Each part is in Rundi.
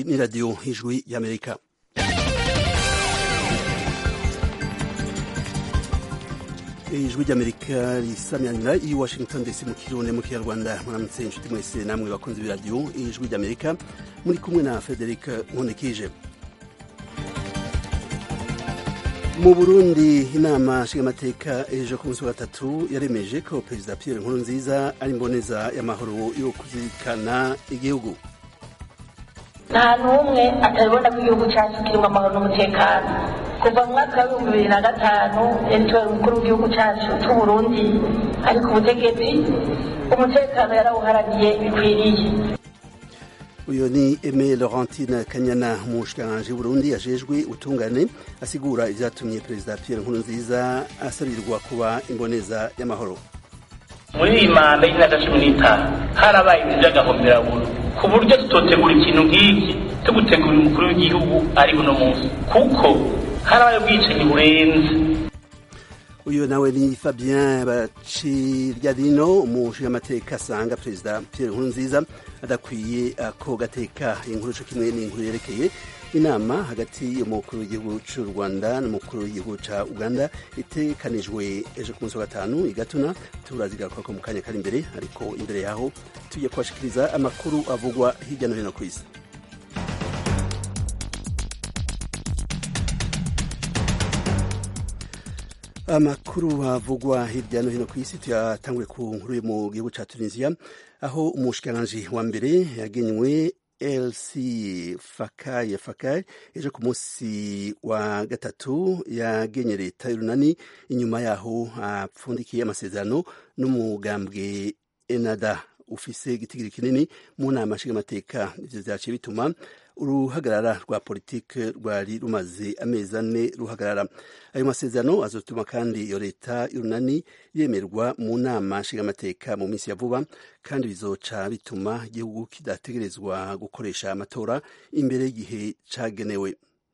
ni radiyo ijwi y'amerika ijwi ry'amerika risamyanira i washington dc mu kirundi mu kinyarwanda muramutse inshuti mwese namwe bakunze b'iradiyo ijwi ry'amerika muri kumwe na frederic nkundikije mu burundi inama nshingamateka ejo ku munsi wa gatatu yaremeje ko perezida pierre nkurunziza ari imboneza y'amahoro yo kuzirikana igihugu nta n'umwe atabibona ko igihugu cyacu kirimo amahoro n'umutekano kuva mu mwaka w'ibihumbi bibiri na gatanu yari umukuru w'igihugu cyacu cy'uburundi ari ku butegetsi umutekano yarawuharaniye bikwiriye uyu ni Aime Laurentine Kanyana umushikiranganji w'Uburundi yajejwe utungane asigura ivyatumye perezida Pierre Nkurunziza asabirirwa kuba imboneza y'amahoro muri iyi manda y'imyaka cumi n'itanu harabaye ibintu by'agahomeraburo ku buryo tutotegura ikintu nk'iki tugutegurira umukuru w'igihugu ari uno munsi kuko harabaye ubwicanyi burenze uyu nawe ni Fabien Baciryadino umushingamateka asanga perezida Pierre Nkurunziza adakwiye ako gateka inkuru co kimwe n'inkuru yerekeye inama hagati y'umukuru w'igihugu c'u Rwanda n'umukuru w'igihugu ca Uganda itekanijwe ejo ku munsi wa gatanu igatuna turazigaruka ko mu kanya kari imbere ariko imbere yaho tujye kubashikiriza amakuru avugwa hirya no hino kw'isi amakuru avugwa hirya no hino ku isi tuyatangure ku nkuru yo mu gihugu ca Tunisia aho umushikiranganji wa mbere yagenywe LC Fakaye Fakaye ejo ku munsi wa gatatu yagenye leta y'urunani inyuma yaho apfundikiye amasezerano n'umugambwe Enada ufise igitigiri kinini mu nama nshingamateka ivyo vyaciye bituma uruhagarara rwa politike rwari rumaze amezi ane ruhagarara ayo masezerano azotuma kandi iyo leta y'urunani yemerwa mu nama nshingamateka mu minsi ya vuba kandi bizoca bituma igihugu kidategerezwa gukoresha amatora imbere y'igihe cagenewe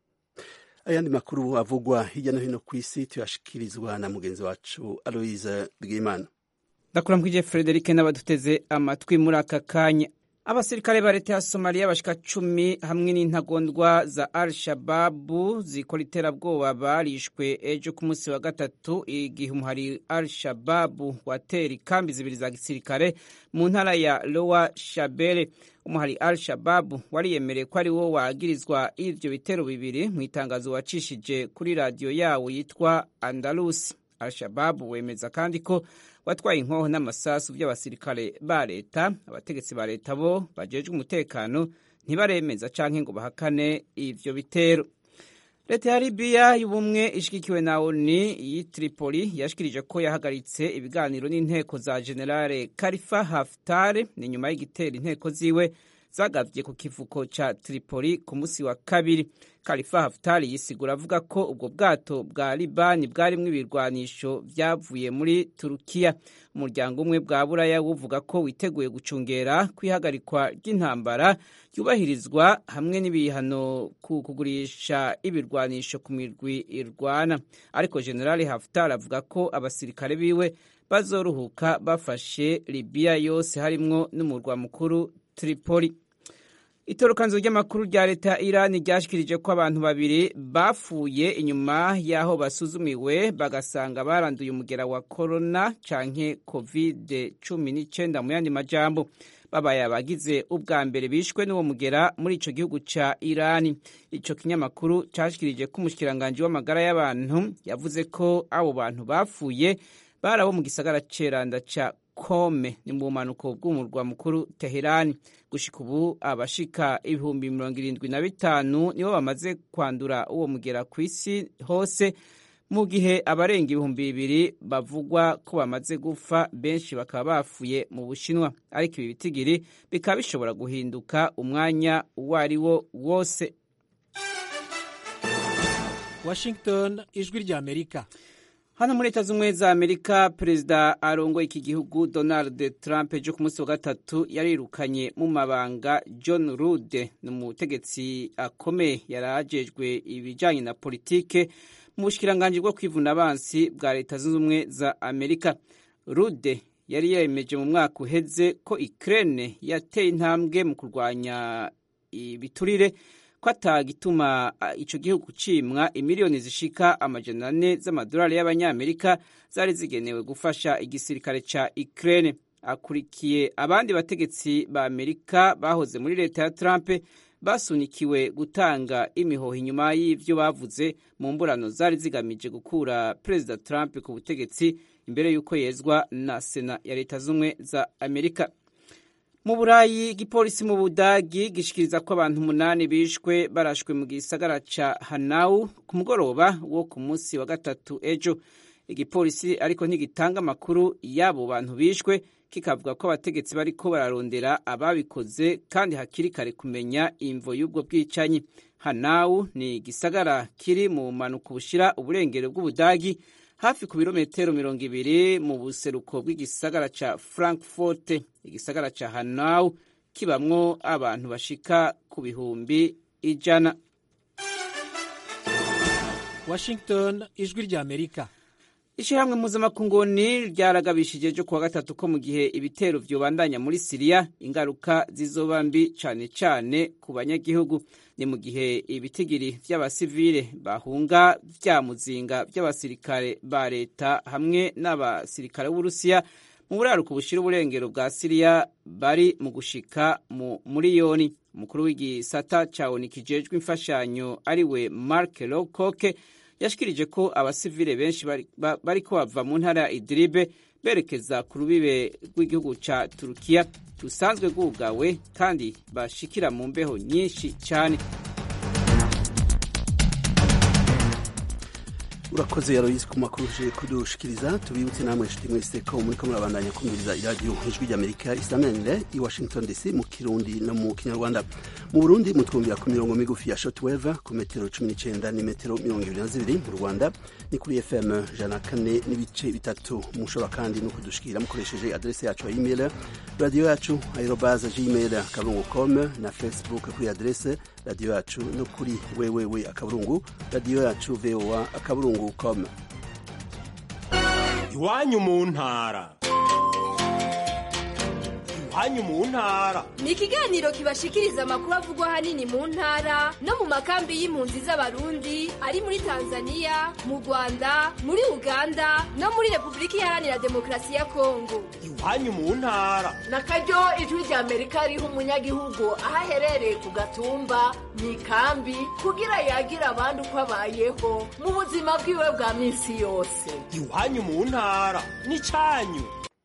ayandi makuru avugwa hirya no hino ku isi tuyashikirizwa na mugenzi wacu aloise bwimana ndakuramukije frederic n'abaduteze amatwi muri aka kanya abasirikare ba leta ya somaliya bashika cumi hamwe n'intagondwa za al shababu zikora iterabwoba barishwe ejo ku munsi wa gatatu igihe umuhari al shababu watera ikambi zibiri za gisirikare mu ntara ya lowa shabele umuhari al shababu wariyemereye ko ari wo wagirizwa ivyo bitero bibiri mu itangazo wacishije kuri radiyo yawo yitwa andalusi al shababu wemeza kandi ko watwaye inkoho n'amasasu by'abasirikare ba leta abategetsi ba leta bo bajejwe umutekano ntibaremeza canke ngo bahakane ivyo bitero leta ya libiya y'ubumwe ishigikiwe na oni y'i tripoli yashikirije ko yahagaritse ibiganiro n'inteko za generale karifa haftare ni nyuma y'igitero inteko ziwe zagavye ku kivuko ca tripoli ku musi wa kabiri kalifa haftari yisigura avuga ko ubwo bwato bwa libani bwarimwo ibirwanisho vyavuye muri turukiya umuryango umwe bwa buraya buvuga ko witeguye gucungera kwihagarikwa ry'intambara yubahirizwa hamwe n'ibihano ku kugurisha ibirwanisho ku mirwi irwana ariko generali haftar avuga ko abasirikare biwe bazoruhuka bafashe libiya yose harimwo n'umurwa mukuru tripoli itorokanzo ry'amakuru rya leta ya irani ryashikirije ko abantu babiri bapfuye inyuma y'aho basuzumiwe bagasanga baranduye umugera wa korona canke covid cumi n'icyenda mu yandi majambo babaye abagize ubwa mbere bishwe n'uwo mugera muri ico gihugu ca irani ico kinyamakuru cashikirije ko umushikiranganji w'amagara y'abantu yavuze ko abo bantu bapfuye bari abo mu gisagara ceranda ca kome ni mu bumanuko bw'umurwa mukuru teherani gushika ubu abashika ibihumbi mirongo irindwi na bitanu nibo bamaze kwandura uwo mugera ku isi hose mu gihe abarenga ibihumbi bibiri bavugwa ko bamaze gupfa benshi bakaba bafuye mu bushinwa ariko ibi bitigiri bikaba bishobora guhinduka umwanya uwo ari wo wose washington ijwi rya amerika hano muri leta z'ubumwe za amerika perezida arongoye iki gihugu donald trump ejo ku munsi wa gatatu yarirukanye mu mabanga john rude ni umutegetsi akomeye yari ajejwe ibijyanye na politike mu bushikiranganji bwo kwivuna abansi bwa leta zunze ubumwe za amerika rude yari yemeje mu mwaka uheze ko Ukraine yateye intambwe mu kurwanya ibiturire ko atagituma ico gihugu cimwa imiliyoni zishika amajana ane z'amadolari y'abanyamerika zari zigenewe gufasha igisirikare ca Ukraine akurikiye abandi bategetsi ba Amerika bahoze muri leta ya Trump basunikiwe gutanga imihoho inyuma y'ivyo bavuze mu mburano zari zigamije gukura Perezida Trump ku butegetsi imbere y'uko yezwa na Sena ya leta z'umwe za Amerika mu burayi igipolisi mu budagi gishikiriza ko abantu umunani bishwe barashwe mu gisagara ca hanau ku mugoroba wo ku munsi wa gatatu ejo igipolisi ariko ntigitanga amakuru y'abo bantu bishwe kikavuga ko abategetsi bariko bararondera ababikoze kandi hakiri kare kumenya imvo y'ubwo bwicanyi hanau ni igisagara kiri mu mpanuka bushira uburengero bw'ubudagi hafi ku birometero mirongo ibiri mu buseruko bw'igisagara ca frankfurt igisagara ca hanau kibamwo abantu bashika ku bihumbi ijana washington ijwi rya amerika ishyirahamwe mpuzamakungu ryaragabishije ejo kuwa gatatu ko mu gihe ibitero vyobandanya muri siriya ingaruka zizoba mbi cane cane ku banyagihugu ni mu gihe ibitigiri vy'abasivile bahunga vya muzinga vy'abasirikare ba leta hamwe n'abasirikare b'uburusiya mu buraruko bushira uburengero bwa siriya bari mu gushika mu muriyoni umukuru w'igisata ca onu kijejwe imfashanyo ariwe mark lowcock yashikirije ko abasivile benshi bariko bava mu ntara ya idiribe berekeza ku rubibe rw'igihugu ca turukiya rusanzwe rwugawe kandi bashikira mu mbeho nyinshi cyane urakoze yaroyisi ku makuru uje kudushikiriza tubibutse namwe nshuti mwese ko muriko murabandanya kumviriza iradiyo ijwi ry'amerika isamanire i washington dc mu kirundi no mu kinyarwanda mu burundi mutwumvira ku mirongo migufi ya shotweve ku metero cumi n'icenda n'imetero mirongo ibiri na zibiri mu rwanda ni kuri fm jana kane n'ibice bitatu mushobora kandi no kudushikira mukoresheje adrese yacu ya email radiyo yacu aerobaza gmail akaburungu com na facebook kuri adrese radiyo yacu no kuri wewewe akaburungu radiyo yacu voa akaburungu com iwanyu mu ntara iwanyu mu ntara ni ikiganiro kibashikiriza amakuru avugwa ahanini mu ntara no mu makambi y'impunzi z'abarundi ari muri tanzania mu rwanda muri uganda no muri repubulika iharanira demokarasi ya kongo iwanyu mu ntara na karyo ijwi rya amerika riha umunyagihugu aho aherereye ku gatumba mu ikambi kugira yagira abandi uko abayeho mu buzima bwiwe bwa minsi yose iwanyu mu ntara n'icyanyu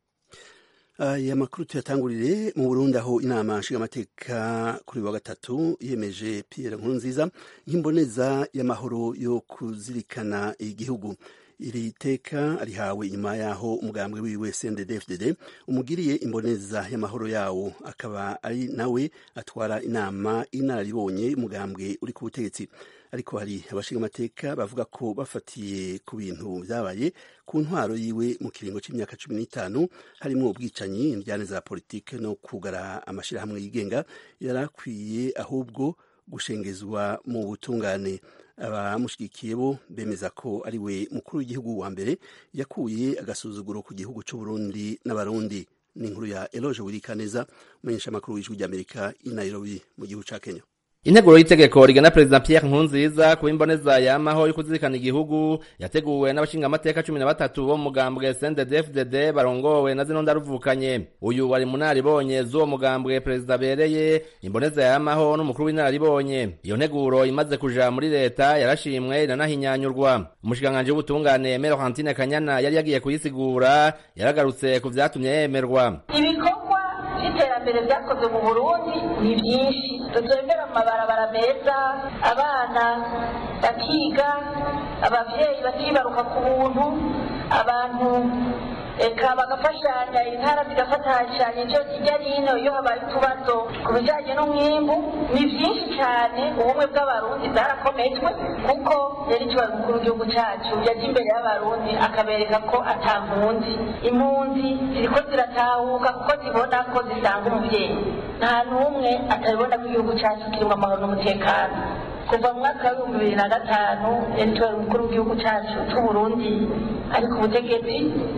aya makuru tuyatangurire mu burundi aho inama nshingamateka kuri wa gatatu yemeje pierre nkurunziza nk'imboneza y'amahoro yo kuzirikana igihugu iri teka rihawe inyuma yaho umugambwe wiwe CNDD-FDD umugiriye imboneza y'amahoro yawo akaba ari nawe atwara inama inararibonye umugambwe uri ku butegetsi ariko hari abashingamateka bavuga ko bafatiye ku bintu byabaye ku ntwaro yiwe mu kiringo cy'imyaka cumi n'itanu harimo ubwicanyi indyane za politike no kugara amashyirahamwe yigenga yari akwiye ahubwo gushengezwa mu butungane abamushyigikiye bo bemeza ko ari we mukuru w'igihugu wa mbere yakuye agasuzuguro ku gihugu cy'uburundi n'abarundi ni inkuru ya eloge wirikaneza umumenyesha amakuru w'ijwi ry'amerika i nairobi mu gihugu cya kenya integuro y'itegeko rigena perezida Pierre Nkurunziza kuba imboneza yamaho yo kuzirikana igihugu yateguwe n'abashingamateka cumi na batatu bo mu mugambwe CNDD-FDD barongowe na zino ndaruvukanye uyu wari mu naribonye z'uwo mugambwe perezida abereye imboneza yamaho n'umukuru w'inararibonye iyo nteguro imaze kuja muri leta yarashimwe iranahinyanyurwa umushikiranganji w'ubutungane Melorantine Kanyana yari yagiye kuyisigura yaragarutse ku vyatumye yemerwa ibikorwa by'iterambere byakozwe mu burundi ni byinshi tutembera mu mabarabara meza abana bakiga ababyeyi bakibaruka ku buntu abantu eka bagafashanya intara zigafatashanya icyo kijya n'ino iyo habaye utubazo ku bijyanye n'umwimbu ni byinshi cyane ubumwe bw'abarundi bwarakometwe kuko yari ikibazo mukuru w'igihugu cyacu yajya imbere y'abarundi akabereka ko atampunzi impunzi ziriko ziratahuka kuko zibona ko zisanga umubyeyi nta n'umwe atabibona ko igihugu cyacu kirimo amahoro n'umutekano kuva mu mwaka w'ibihumbi bibiri na gatanu yari umukuru w'igihugu cyacu cy'uburundi ari ku butegetsi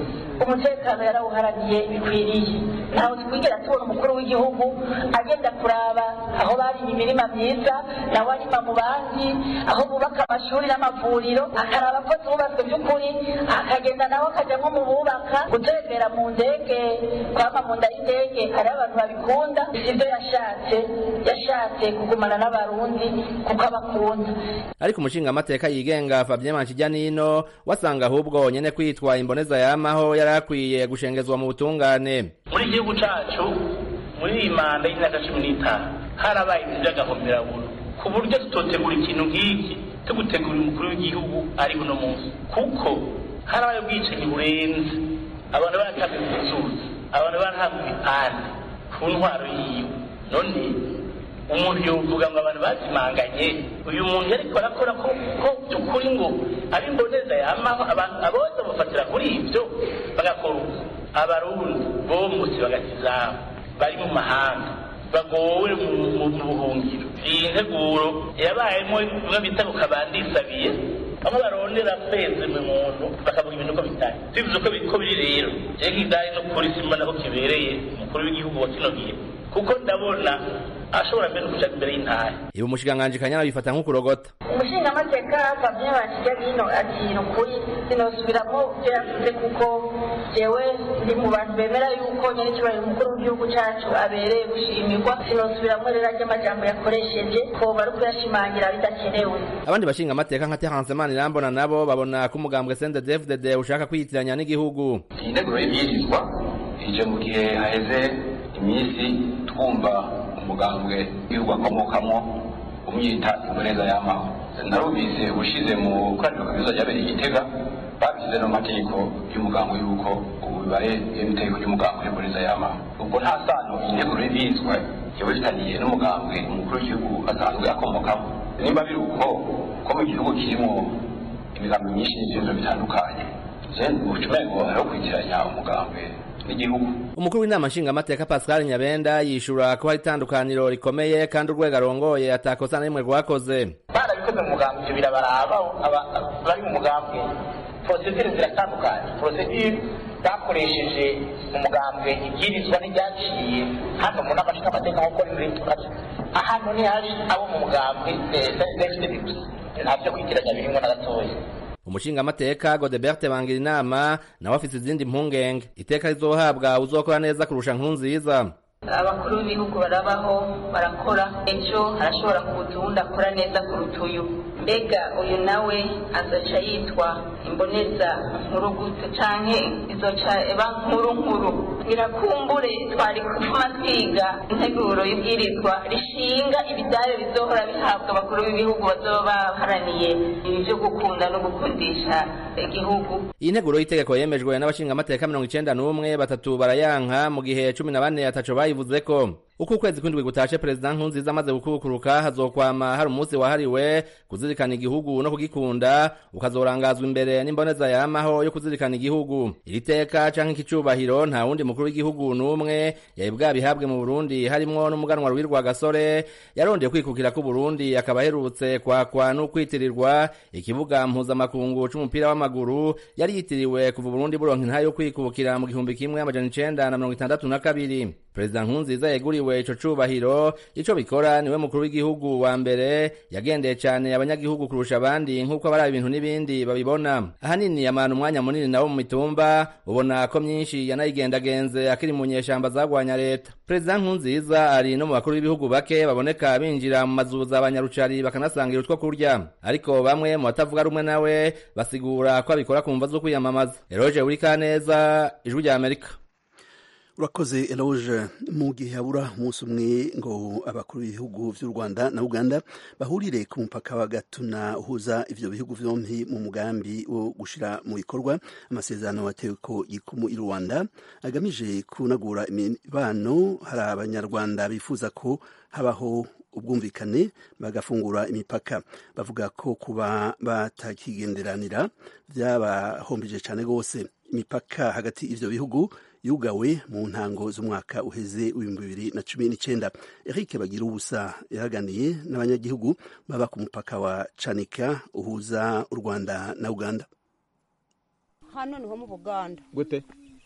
umutekano yarawuharaniye bikwiriye ntawe twigera tubona umukuru w'igihugu agenda kuraba aho barimye imirima myiza nawe arima mu bandi aho bubaka amashuri n'amavuriro akaraba ko zubatswe by'ukuri akagenda nawe akajya nko mu bubaka gutembera mu ndege kwama mu nda y'indege hariho abantu babikunda sibyo yashatse yashatse kugumana n'abarundi kuko abakunda ariko umushingamateka yigenga Fabien Manshijyanino wasanga ahubwo nyene kwitwa imboneza yamaho yari akwiye gushengezwa mu butungane muri igihugu cacu muri iyi manda y'imyaka cumi n'itanu harabaye ibintu by'agahomeraburo ku buryo tutotegura ikintu nk'iki tugutegura umukuru w'igihugu ari uno munsi kuko harabaye ubwicanyi burenze abantu baratabwe ku nzuzi abantu barahabwa ibipande ku ntwaro yiwe none umuntu yovuga ngo abantu bazimanganye uyu muntu yariko arakora ko ko by'ukuri ngo ari imboneza yamaho abantu abose bafatira kuri ibyo bagakora uko abarundi bomutse bagatizabo bari mu mahanga bagowe mu buhungiro iyi nteguro yabayemo bimwe bita ku kabandisabiye bamwe barondera feze mu muntu bakavuga ibintu ko bitari tubivuze ko ko biri rero je nk'idari no polisi mbona ko kibereye umukuru w'igihugu wa kino gihe kuko ndabona ashobora mbere kuja imbere y'intara ibi umushikiranganji kanyana bifata nk'ukurogota umushingamateka Fabien Banshijyanino ati ni ukuri sinosubiramo ibyo yavuze kuko jewe ndi mu bantu bemera yuko nyene icyubahiro umukuru w'igihugu cacu abereye gushimirwa sinosubiramo rero ajya amajambo yakoresheje ko bari kuyashimangira bidakenewe abandi bashinga amateka nka Terence Manirambona nabo babona ko umugambwe CNDD-FDD ushaka kwiyitiranya n'igihugu iyi nteguro y'ibwirizwa ije mu gihe haheze iminsi twumva umugambwe w'igihugu akomokamo umwita imboneza y'amaho narumvise ubushize mu koraniro kaminuza ryabereye igitega babishyize no mategeko y'umugambo y'uko ubu bibaye itegeko ry'umugambo w'imboneza y'amaho ubwo nta sano iyi nteguro y'ibwirizwa yaba ifitaniye n'umugambwe umukuru w'igihugu asanzwe akomokamo nimba biri uko ko mu gihugu kirimo imigambi myinshi n'ibibazo bitandukanye je ucumengo hariho kwitiranya umugambwe n'igihugu umukuru w'inama nshingamateka Pascal Nyabenda yishura ko hari itandukaniro rikomeye kandi urwego arongoye atakosa na rimwe rwakoze barabikoze mu mugambi ibyo birabaraba bari mu mugambi procedure ziratandukanye procedure bakoresheje mu mugambwe ibwirizwa n'iryaciye hano mu nama nshingamateka nk'uko riri ahantu ntihari abo mu mugambwe nta byo kwitiranya birimo na gatoya umushingamateka Godebert bangira inama nawe afite izindi mpungenge iteka rizohabwa uzokora neza kurusha nkunziza abakuru b'ibihugu barabaho barakora ejo harashobora kuza uwundi akora neza kuruta uyu mbega uyu nawe azoca yitwa imboneza nkuru gute canke izoca eba nkuru nkuru birakumbure twari gutuma twiga integuro y'ibwirizwa rishinga ibidayo bizohora bihabwa abakuru b'ibihugu bazoba baharaniye ibi vyo gukunda no gukundisha igihugu iyi nteguro y'itegeko yemejwe n'abashingamateka mirongo icenda n'umwe batatu barayanka mu gihe cumi na bane ataco bayivuze ko uko ukwezi kw'indwi gutashe perezida nkunziza amaze gukukuruka hazokwama hari umunsi wahariwe kuzirikana igihugu no kugikunda ukazorangazwa imbere n'imboneza yamaho yo kuzirikana igihugu iri teka canke iki cubahiro nta wundi mukuru w'igihugu n'umwe yari bwabihabwe mu burundi harimwo n'umuganwa rwirwa gasore yarondeye kwikukira ku burundi akaba aherutse kwakwa n'ukwitirirwa ikibuga mpuzamakungu c'umupira w'amaguru yari yitiriwe kuva uburundi buronka intahe yo kwikukira mu gihumbi kimwe amajana icenda na mirongo itandatu na kabiri perezida nkunziza yeguriwe ico cubahiro ico bikora niwe mukuru w'igihugu wa mbere yagendeye cane abanyagihugu kurusha abandi nk'uko abari ibintu n'ibindi babibona ahanini amana umwanya munini nawo mu mitumba ubona ko myinshi yanayigendagenze akiri mu nyeshamba zagwanya leta perezida nkunziza ari no mu bakuru b'ibihugu bake baboneka binjira mu mazu za banyarucari bakanasangira utwo kurya ariko bamwe mu batavuga rumwe nawe basigura ko abikora ku mva zo kwiyamamaza eroge wurikaneza ijwi rya amerika urakoze eloge mu gihe habura umunsi umwe ngo abakuru b'ibihugu by'u rwanda na uganda bahurire ku mupaka wa gatuna uhuza ivyo bihugu vyompi mu mugambi wo gushira mu bikorwa amasezerano watewe ko yikumu i rwanda agamije kunagura imibano hari abanyarwanda bifuza ko habaho ubwumvikane bagafungura imipaka bavuga ko kuba batakigenderanira byabahombeje cyane rwose imipaka hagati y'ivyo bihugu yugawe mu ntango z'umwaka uheze w'ibihumbi bibiri na cumi n'icyenda eric bagira ubusa yahaganiye n'abanyagihugu baba ku mupaka wa canika uhuza u rwanda na uganda hano niho mu buganda gute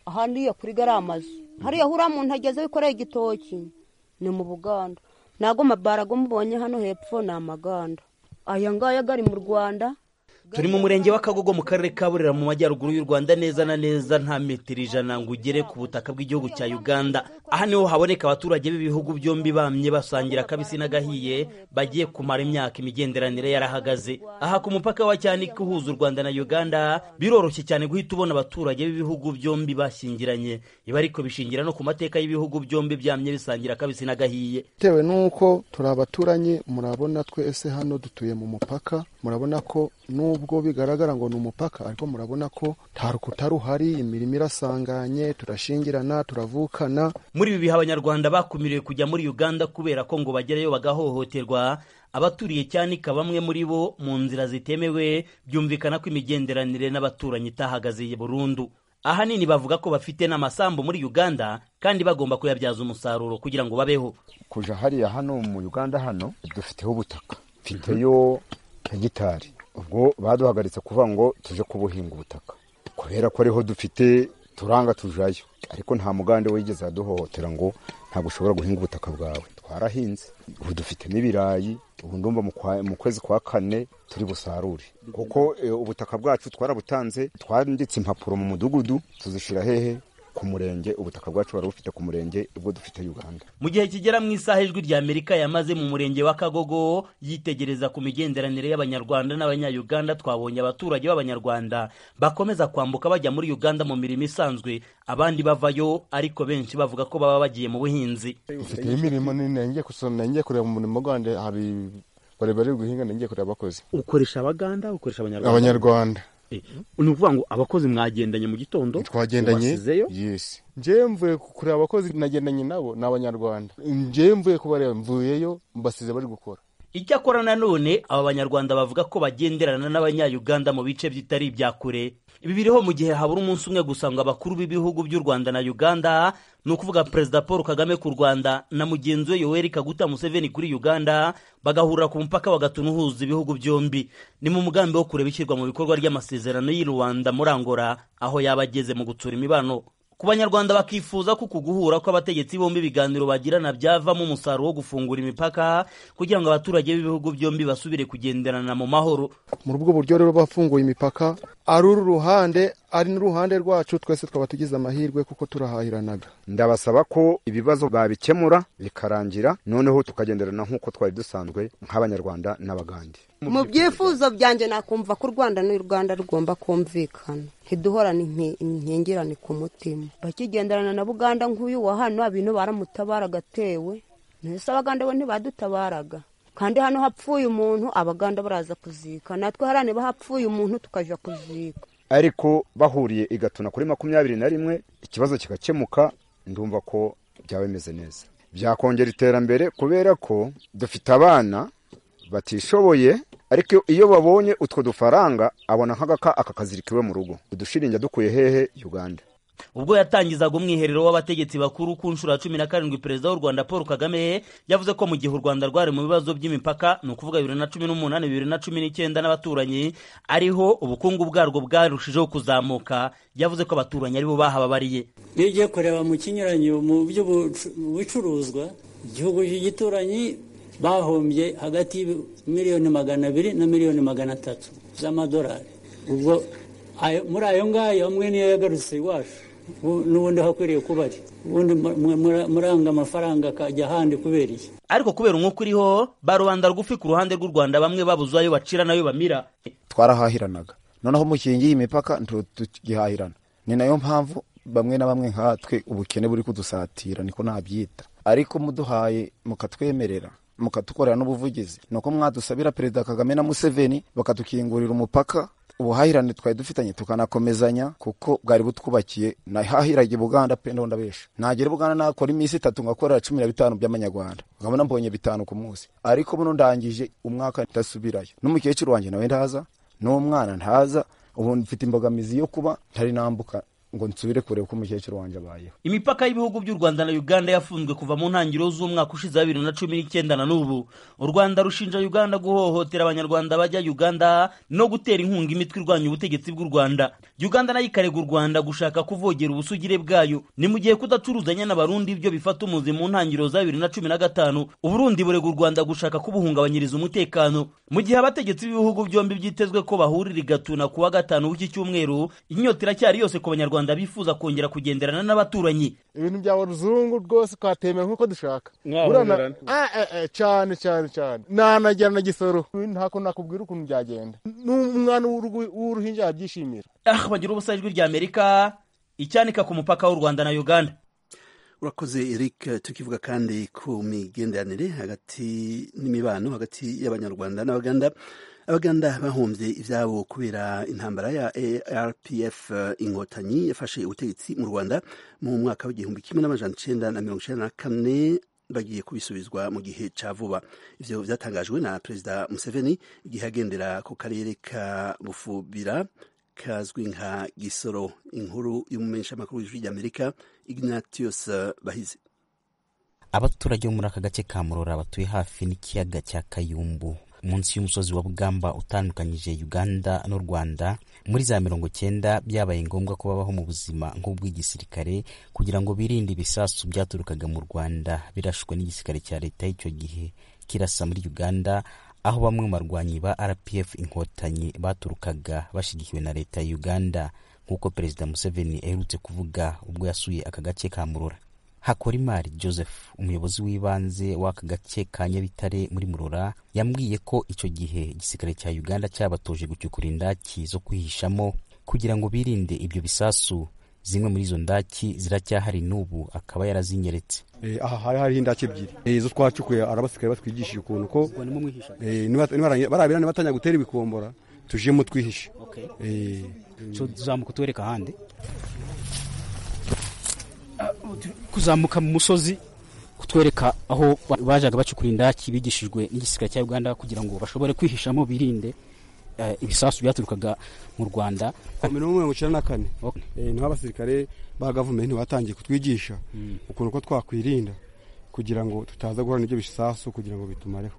ahandi iyo kuri gariya amazu hariya huriya muntu ageze wikoreye igitoki ni mu buganda ntabwo mabarago mubonye hano hepfo ni amaganda aya ngaya gari mu rwanda turi mu murenge wa kagogo mu karere ka burera mu majyaruguru y'u rwanda neza na neza nta metero ijana ngo ugere ku butaka bw'igihugu cya uganda aha niho haboneka abaturage b'ibihugu byombi bamye basangira akabisi n'agahiye bagiye kumara imyaka imigenderanire yarahagaze aha ku mupaka wa cyanika uhuza u rwanda na uganda biroroshye cyane guhita ubona abaturage b'ibihugu byombi bashyingiranye ibi ariko bishingira no ku mateka y'ibihugu byombi byamye bisangira akabisi n'agahiye bitewe n'uko turi abaturanyi murabona twese hano dutuye mu mupaka murabona ko nubwo bigaragara ngo ni umupaka ariko murabona ko nta rukuta ruhari imirimo irasanganye turashingirana turavukana muri ibi bihe abanyarwanda bakumiriwe kujya muri uganda kubera ko ngo bagerayo bagahohoterwa abaturiye cyanika bamwe muri bo mu nzira zitemewe byumvikana ko imigenderanire n'abaturanyi itahagaze burundu ahanini bavuga ko bafite n'amasambu muri uganda kandi bagomba kuyabyaza umusaruro kugira ngo babeho kuja hariya hano mu uganda hano dufiteho ubutaka mfiteyo hegitari ubwo baduhagaritse kuvuga ngo tuje kubuhinga ubutaka kubera ko ariho dufite turanga tujayo ariko nta mugande wigeze aduhohotera ngo ntabwo ushobora guhinga ubutaka bwawe twarahinze ubu dufite n'ibirayi ubu ndumva mu kwezi kwa kane turi busarure kuko ubutaka bwacu twarabutanze twanditse impapuro mu mudugudu tuzishyira hehe ku murenge ubutaka bwacu bari bufite ku murenge ubwo dufite uganda mu gihe kigera mu isaha ijwi rya amerika yamaze mu murenge wa kagogo yitegereza ku migenderanire y'abanyarwanda n'abanyayuganda twabonye abaturage b'abanyarwanda bakomeza kwambuka bajya muri uganda mu mirimo isanzwe abandi bavayo ariko benshi bavuga ko baba bagiye mu buhinzi mfite imirimo nini ngiye gusoma ngiye kureba mu murimo gwande hari bari bari guhinga ngiye kureba abakozi ukoresha abaganda ukoresha abanyarwanda abanyarwanda ni ukuvuga ngo abakozi mwagendanye mu gitondo twagendanye yesi njyewe mvuye kureba abakozi nagendanye nabo ni abanyarwanda njyewe mvuye kubareba mvuyeyo mbasize bari gukora icyakora nanone aba banyarwanda bavuga ko bagenderana n'abanyayuganda mu bice bitari ibya kure ibi biriho mu gihe habura umunsi umwe gusa ngo abakuru b'ibihugu by'u rwanda na uganda ni ukuvuga perezida paul kagame ku rwanda na mugenzi we yoweri kaguta museveni kuri uganda bagahurira ku mupaka bagatuna uhuza ibihugu byombi ni mu mugambi wo kureba ishyirwa mu bikorwa ry'amasezerano y'i rwanda muri angola aho yaba ageze mu gutsura imibano ku banyarwanda bakifuza ko uku guhura kw'abategetsi bombi ibiganiro bagirana byavamo umusaruro wo gufungura imipaka kugira ngo abaturage b'ibihugu byombi basubire kugenderana mu mahoro muri ubwo buryo rero bafunguye imipaka ari uru ruhande ari n'uruhande rwacu twese twaba tugize amahirwe kuko turahahiranaga ndabasaba ko ibibazo babikemura bikarangira noneho tukagenderana nk'uko twari dusanzwe nk'abanyarwanda n'abagande mu byifuzo byanjye nakumva ko u rwanda n'u rwanda rugomba kumvikana ntiduhorane inkingirane ku mutima bakigenderana na buganda nk'uyu wa hano ibintu baramutabara agatewe ntese abaganda bo ntibadutabaraga kandi hano hapfuye umuntu abaganda baraza kuzika natwe hariya niba hapfuye umuntu tukajya kuzika ariko bahuriye igatuna kuri makumyabiri na rimwe ikibazo kigakemuka ndumva ko byaba bimeze neza byakongera iterambere kubera ko dufite abana batishoboye ariko iyo babonye utwo dufaranga abona nk'agaka akakazirika iwe mu rugo udushiringi dukuye hehe uganda ubwo yatangizaga umwiherero w'abategetsi bakuru ku nshuro ya cumi na karindwi perezida w'u rwanda paul kagame yavuze ko mu gihe u rwanda rwari mu bibazo by'imipaka ni ukuvuga bibiri na cumi n'umunani bibiri na cumi n'icyenda n'abaturanyi ariho ubukungu bwarwo bwarushijeho kuzamuka yavuze ko abaturanyi aribo bahababariye iyo ugiye kureba mu kinyuranyo mu by'ubucuruzwa igihugu cy'igituranyi bahombye hagati y'imiliyoni magana abiri na miliyoni magana atatu z'amadolari ubwo muri ayo ngayo amwe niyo yagarutse iwacu n'ubundi hakwiriye kuba ari ubundi muranga amafaranga akajya ahandi kubera iki ariko kubera umwuka uriho ba rubanda rugufi ku ruhande rw'u rwanda bamwe babuze ayo bacira n'ayo bamira twarahahiranaga noneho mukingi y'imipaka ntitugihahirana ni nayo mpamvu bamwe na bamwe nkatwe ubukene buri kudusatira niko nabyita ariko muduhaye mukatwemerera mukatukorera n'ubuvugizi ni uko mwadusabira perezida kagame na museveni bakatukingurira umupaka ubuhahirane twari dufitanye tukanakomezanya kuko bwari butwubakiye nahahiraga buganda pe ndabesha nagera buganda nakora iminsi itatu ngakorera cumi na bitanu by'amanyarwanda nkabona mbonye bitanu ku munsi ariko buno ndangije umwaka ndasubirayo n'umukecuru wanjye nawe ntaza n'umwana ntaza ubu mfite imbogamizi yo kuba ntari nambuka ngo nsubire kureba uko umukecuru wanjye abayeho imipaka y'ibihugu by'u rwanda na uganda yafunzwe kuva mu ntangiriro z'umwaka ushize wa bibiri na cumi n'icyenda na n'ubu u rwanda rushinja uganda guhohotera abanyarwanda bajya uganda no gutera inkunga imitwe irwanya ubutegetsi bw'u rwanda uganda nayo ikarega u rwanda gushaka kuvogera ubusugire bwayo ni mu gihe kudacuruzanya n'abarundi ibyo bifata umuzi mu ntangiriro za bibiri na cumi na gatanu uburundi burega u rwanda gushaka kubuhungabanyiriza umutekano mu gihe abategetsi b'ibihugu byombi byitezwe ko bahurira igatuna ku wa gatanu w'iki cyumweru inyota iracyari yose ku banyarwanda bifuza kongera kugenderana n'abaturanyi ibintu bya ruzungu rwose twatemera nk'uko dushaka Mwahoberana. Ah, eh, eh, cyane cyane cyane nanajyana na gisoro ntako nakubwira ukuntu byagenda n'umwana w'urugu- w'uruhinja yabyishimira ah bagira ubusa ijwi rya amerika icyanika ku mupaka w'u rwanda na uganda urakoze eric tukivuga kandi ku migenderanire hagati n'imibano hagati y'abanyarwanda n'abaganda abaganda bahombye ibyabo kubera intambara ya rpf inkotanyi yafashe ubutegetsi mu rwanda mu mwaka w'igihumbi kimwe n'amajana icenda na mirongo icenda na kane bagiye kubisubizwa mu gihe ca vuba ivyo vyatangajwe na perezida museveni igihe agendera ku karere ka bufubira kazwi nka gisoro inkuru y'umumenyeshamakuru w'ijwi ry'amerika ignatius bahizi abaturage bo muri aka gace ka murora batuye hafi n'ikiyaga cya kayumbu munsi y'umusozi wa bugamba utandukanyije uganda n'u rwanda muri za mirongo cyenda byabaye ngombwa ko babaho mu buzima nk'ubw'igisirikare kugira ngo birinde ibisasu byaturukaga mu rwanda birashwe n'igisirikare cya leta y'icyo gihe kirasa muri uganda aho bamwe mu barwanyi ba rpf inkotanyi baturukaga bashyigikiwe na leta ya uganda nk'uko perezida museveni aherutse kuvuga ubwo yasuye aka gace ka murora hakorimari joseph umuyobozi w'ibanze w'aka gace ka nyabitare muri murora yambwiye ko icyo gihe igisirikare cya uganda cyabatoje gucukura indaki zo kwihishamo kugira ngo birinde ibyo bisasu zimwe muri izo ndaki ziracyahari n'ubu akaba yarazinyeretse Eh, aha hari hariho indake ebyiri Eh, izo twacukuye arabasirikare batwigishije ukuntu ko eh, niba- niba- barabira nibatanya gutera ibikombora tujemo twihishe Eh, tuzamuka tuwereka ahandi kuzamuka mu musozi kutwereka aho ba- bajaga bacukura indaki bigishijwe n'igisirikare cya uganda kugira ngo bashobore kwihishamo birinde eh, ibisasu byaturukaga mu rwanda mirongo mirongo icyenda na kane Eh, niho abasirikare ba gavumenti batangiye kutwigisha ukuntu ko twakwirinda kugira ngo tutaza guhura n'ibyo bisasu kugira ngo bitumareho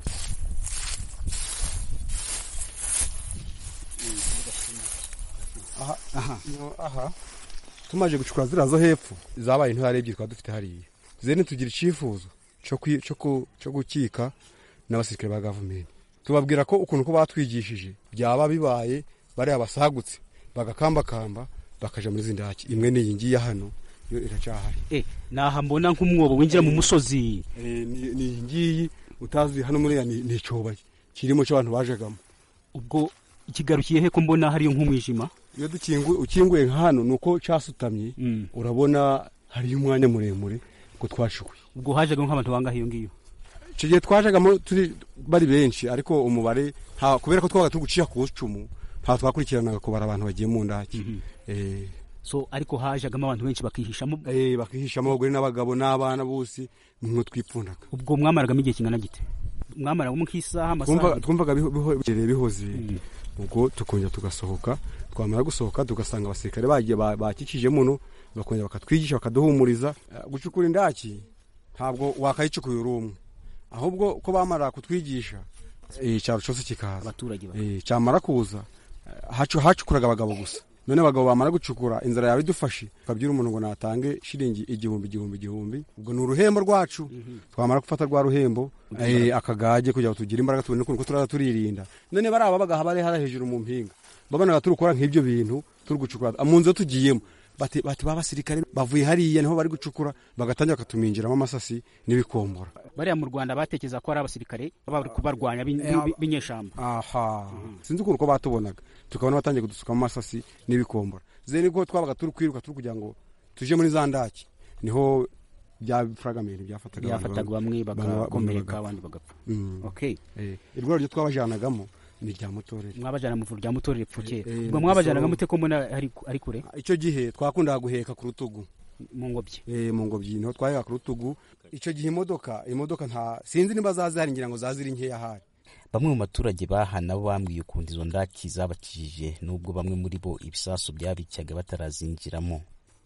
aha aha no, aha tumaze gucukura ziriya zo hepfo zabaye intwari ebyiri twaba dufite hariya zene tugira icyifuzo cyo kwi- cyo ku- cyo gukika n'abasirikare ba gavumenti tubabwira ko ukuntu ko batwigishije byaba bibaye bariya basagutse bagakambakamba bakaja muri zindaki imwe n'iyi ngiyi hano yo iracyahari eh, naha mbona nk'umwobo winjira mu musozi Eh, ni ni iyi ngiyi utazi hano muri ni ni icyobo kirimo cy'abantu bajagamo ubwo ikigarukiye he ko mbona hariyo nk'umwijima iyo dukinguye ukinguye nka hano ni uko cyasutamye urabona hariyo umwanya muremure ngo twashukuye ubwo hajaga nk'abantu bangahe iyo ngiyo icyo gihe twajagamo turi bari benshi ariko umubare nta kubera ko twabaga turi gucisha ku icumu nta twakurikiranaga kubara abantu bagiye mu ndaki Eh, so ariko hajagamo abantu benshi bakihishamo eh, bakihishamo abagore n'abagabo n'abana bose nimwe twipfundaga ubwo mwamaragamo igihe kingana gite mwamaragamo nk'isaha Twumva- amasaha twumvaga biho- biho- bihereye bihoze ubwo tukongera tugasohoka twamara gusohoka tugasanga abasirikare bagiye ba- bakikije muno bakongera bakatwigisha bakaduhumuriza Eh, gucukura indaki ntabwo wakayicukuye uri umwe ahubwo ko bamara kutwigisha eh, icyaro cyose kikaza abaturage Eh, cyamara kuza eh, hacu- hacukuraga abagabo gusa none abagabo bamara gucukura inzara yawe idufashe ukabyira umuntu ngo natange shilingi igihumbi igihumbi igihumbi ubwo ni uruhembo rwacu twamara gufata rwa ruhembo eh, akagage kugira ngo tugire imbaraga tubone ukuntu ko turaza turirinda none bari aba bagaha bari hara hejuru mu mpinga babonaga turi gukora nk'ibyo bintu turi gucukura mu nzu tugiyemo bati bati ba basirikare bavuye hariya niho bari gucukura bagatangira bakatuminjiramo amasasi n'ibikombora bariya mu rwanda batekereza ko ari abasirikare baba bari kubarwanya b'in- b'in- b'inyeshyamba aha sinzi ukuntu ko batubonaga tukabona batangiye kudusukamo amasasi n'ibikombora zene ko twabaga turi kwiruka turi kugira ngo tuje muri za ndaki niho bya fragamenti byafataga abantu byafataga bamwe bagakomereka abandi bagapfa Mm. okay Eh, irwara ryo twabajanagamo ni irya mutorere mwabajana mu ivuriro rya mutorere pfukera Eh, ubwo mwabajanaga Gisoro. mute ko mbona ari ari kure icyo gihe twakundaga guheka ku rutugu mu ngobyi eh mu ngobyi niho twaheka ku rutugu icyo gihe imodoka imodoka nta sinzi niba zazihari ngira ngo zaziri nkeya hari bamwe mu baturage baha nabo bambwiye ukuntu izo ndaki zabakijije nubwo bamwe muri bo ibisasu byabicyaga batarazinjiramo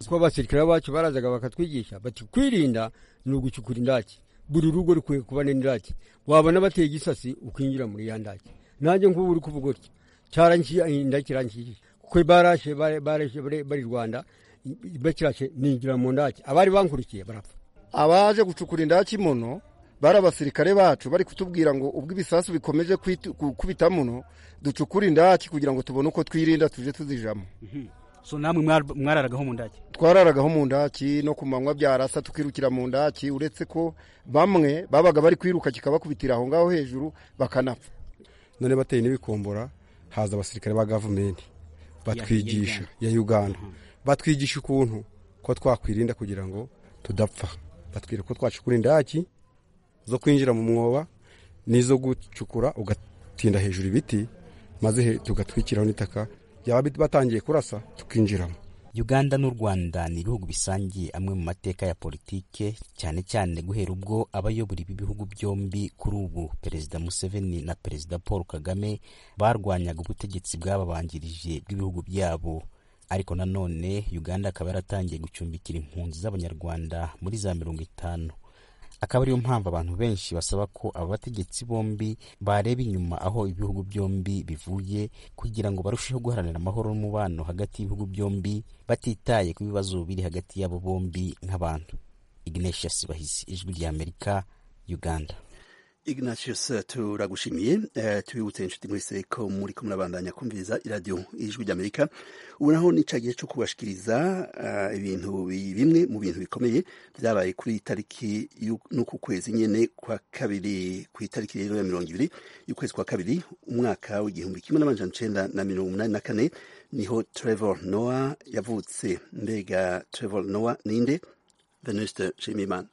kuko abasirikare bacu barazaga bakatwigisha bati kwirinda ni ugucukura indaki buri rugo rukwiye kuba n'indaki wabona bateye igisasi ukinjira muri ya ndaki nanjye nk'ubu uri kuvuga utya cyarangiye indaki irangiye kuko barashe barashe bari rwanda bakirashe ninjira mu ndaki abari bankurikiye barapfa abaje gucukura indaki muno bari abasirikare bacu bari kutubwira ngo ubwo ibisasu bikomeje gukubita muno ducukure indaki kugira ngo tubone uko twirinda tuje tuzijamo so namwe mwararagaho mu ndaki twararagaho mu ndaki no ku manywa byarasa tukirukira mu ndaki uretse ko bamwe babaga bari kwiruka kikabakubitira aho ngaho hejuru bakanapfa none bateye n'ibikombora haza abasirikare ba gavumenti batwigisha ya uganda batwigisha ukuntu ko twakwirinda kugira ngo tudapfa batwira ko twacukura indaki zo kwinjira mu mwoba n'izo gucukura ugatinda hejuru ibiti maze tugatwikiraho n'itaka byaba batangiye kurasa tukinjiramo uganda n'u rwanda ni ibihugu bisangiye amwe mu mateka ya politike cyane cyane guhera ubwo abayobora ibi bihugu byombi kuri ubu perezida museveni na perezida paul kagame barwanyaga ubutegetsi bwababanjirije bw'ibihugu byabo ariko nanone uganda akaba yaratangiye gucumbikira impunzi z'abanyarwanda muri za mirongo itanu akaba ariyo mpamvu abantu benshi basaba ko aba bategetsi bombi bareba inyuma aho ibihugu byombi bivuye kugira ngo barusheho guharanira amahoro n'umubano hagati y'ibihugu byombi batitaye ku bibazo biri hagati yabo bombi nk'abantu ignatius bahizi ijwi ry'amerika uganda ignatius turagushimiye uh, tubibutse inshuti mwese ko muri ko murabandanya kumviriza iradiyo ijwi ry'amerika ubu naho ni gihe cyo kubashikiriza uh, ibintu bimwe mu bintu bikomeye byabaye kuri tariki n'uku kwezi nyene kwa kabiri ku itariki rero ya mirongo ibiri y'ukwezi kwa kabiri umwaka w'igihumbi kimwe n'amajana icenda na mirongo umunani na kane niho trevor noah yavutse mbega trevor noah ninde venuste nshimiyimana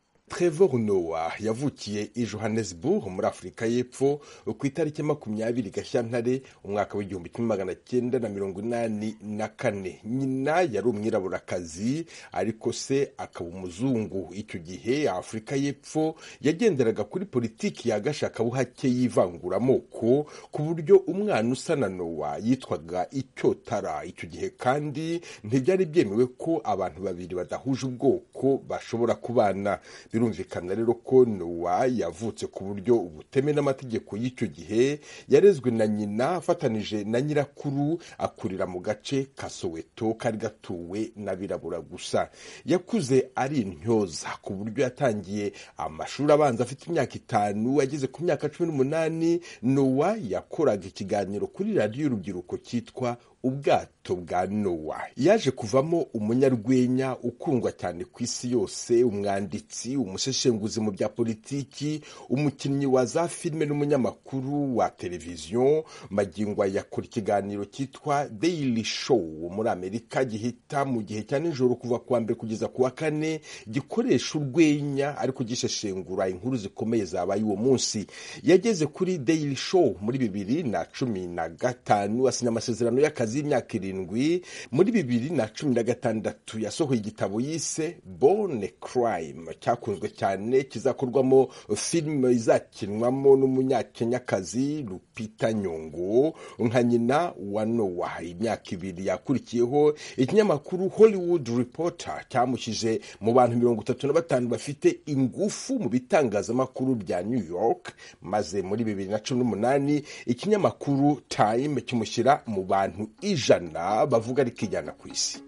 Trevor Noah yavukiye i Johannesburg muri Afurika y'Epfo ku itariki makumyabiri Gashyantare umwaka w'igihumbi kimwe magana cyenda na mirongo inani na kane nyina yari umwiraburakazi ariko se akaba umuzungu icyo gihe Afurika y'Epfo yagenderaga kuri politiki ya gashakabuhake y'ivanguramoko ku buryo umwana usa na Noah yitwaga icyotara icyo gihe kandi ntibyari byemewe ko abantu babiri badahuje ubwoko bashobora kubana birumvikana rero ko nowa yavutse ku buryo ubuteme n'amategeko y'icyo gihe yarezwe na nyina afatanije na nyirakuru akurira mu gace ka soweto kari gatuwe n'abirabura gusa yakuze ari intyoza ku buryo yatangiye amashuri abanza afite imyaka itanu ageze ku myaka cumi n'umunani nowa yakoraga ikiganiro kuri radiyo y'urubyiruko cyitwa ubwato bwa nowa yaje kuvamo umunyarwenya ukundwa cyane ku isi yose umwanditsi umuseshenguzi mu bya politiki umukinnyi wa za filime n'umunyamakuru wa televiziyo magingo yakora ikiganiro cyitwa daily show muri amerika gihita mu gihe cya nijoro kuva ku wa mbere kugeza ku wa kane gikoresha urwenya ariko gisheshengura inkuru zikomeye zabaye uwo munsi yageze kuri daily show muri bibiri na cumi na gatanu asinya amasezerano y'akazi y'imyaka irindwi muri bibiri na cumi na gatandatu yasohoye igitabo yise bone crime cyakunzwe cyane kizakorwamo filime izakinwamo n'umunyakenyakazi lupita nyongo nka nyina wa nowa imyaka ibiri yakurikiyeho ikinyamakuru hollywood reporter cyamushyije mu bantu mirongo itatu na batanu bafite ingufu mu bitangazamakuru bya new york maze muri bibiri na cumi n'umunani ikinyamakuru time kimushyira mu bantu ijana bavuga rikijyana ku isi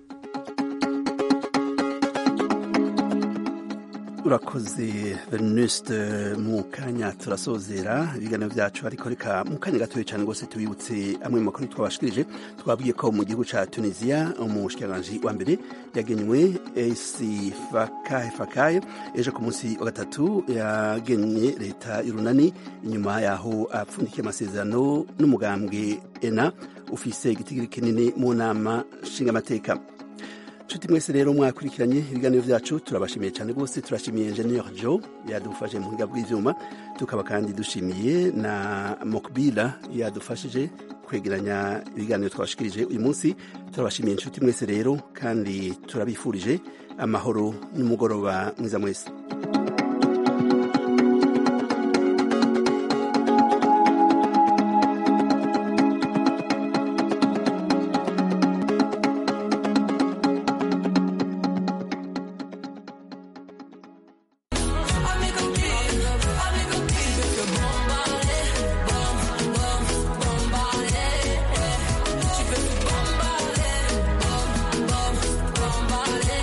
urakoze venuste mu kanya turasozera ibiganiro byacu ariko reka mu kanya gatoya cyane rwose tubibutse amwe mu makuru twabashikirije twabwiye ko mu gihugu cya tunisiya umushikiranganji wa mbere yagenywe esi fakaye fakaye ejo ku munsi wa gatatu yagenye leta y'urunani inyuma yaho apfundikiye amasezerano n'umugambwe ena ufise igitigiri kinini mu nama nshingamateka nshuti mwese rero mwakurikiranye ibiganiro byacu turabashimiye cyane rwose turashimiye enjeniyeri jo yadufashe mu buhinga bw'ibyuma tukaba kandi dushimiye na mokbila yadufashije kwegeranya ibiganiro twabashikirije uyu munsi turabashimiye inshuti mwese rero kandi turabifurije amahoro n'umugoroba mwiza mwese